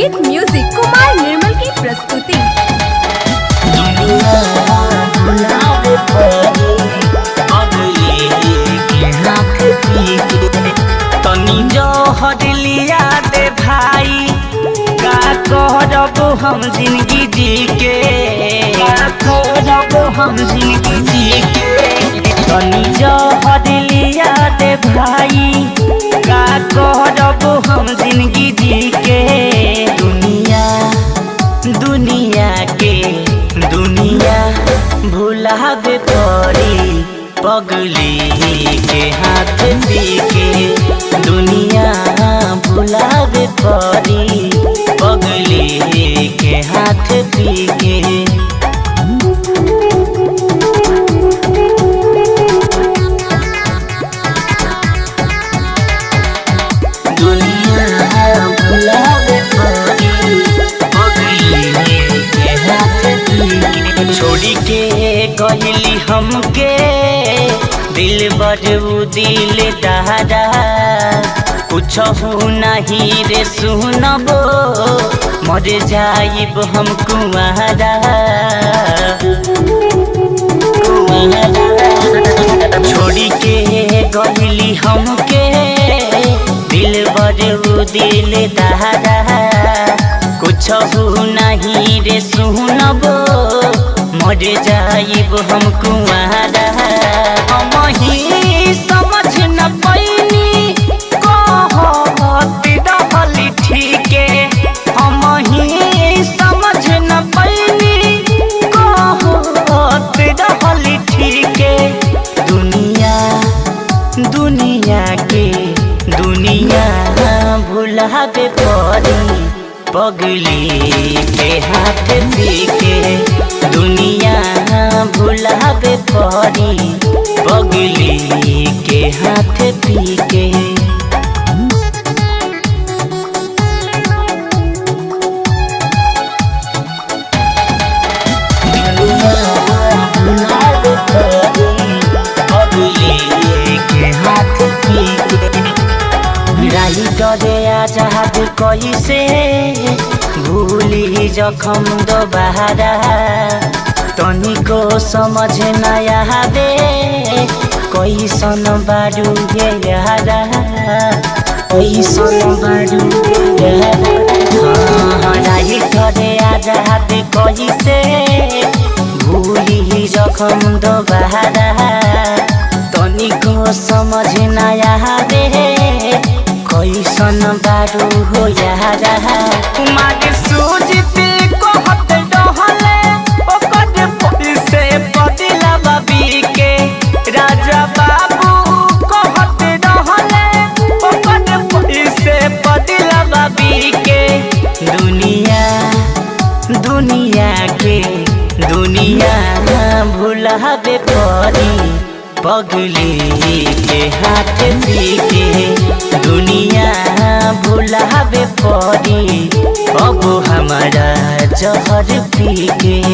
विद म्यूजिक कुमार निर्मल की प्रस्तुति तनी जो हडलिया दे भाई का करब हम जिंदगी जी के का करब हम जिंदगी जी के तनी जो हडलिया दे भाई का करब हम जिंदगी जी के दुनिया दुनिया के दुनिया भुलावे पड़ी पगली के हाथ के दुनिया भुलावे पड़ी पगली के हाथ के दुनिया भुलावे पड़ी पगली के हाथ के छोड़ी के कहली हमके दिल बजू दिल दादा कुछ नहीं रे सुनबो मर जाइब हम कुआरा छोड़ी के कहली हमके दिल बजू दिल दादा कुछ नहीं रे सुनबो मर जाइब हम कुआरा हम ही समझ न पैनी कहत रहली ठीके हम ही समझ न पैनी कहत रहली ठीके दुनिया दुनिया के दुनिया भुलावे पड़ी पगली के हाथ के दुनिया भुलावे पड़ी पगली के हाथ के राही डरे आजाद कैसे भूली जखम दोबारा तनिको समझ नया दे कैसन बारू ये यारा कैसन बारू ये यारा राही डरे आजाद कैसे भूली जखम दोबारा तनिको समझ नया दे कैसन बारू हो यारा कुमार सूझते कहत रहले ओकर पैसे बदला बाबी के राजा बाबू कहत रहले ओकर पैसे बदला बाबी के दुनिया दुनिया के दुनिया भुलावे पड़ी पगली के हाथ के दुनिया भुलावे पड़ी अब हमारा जहर पी के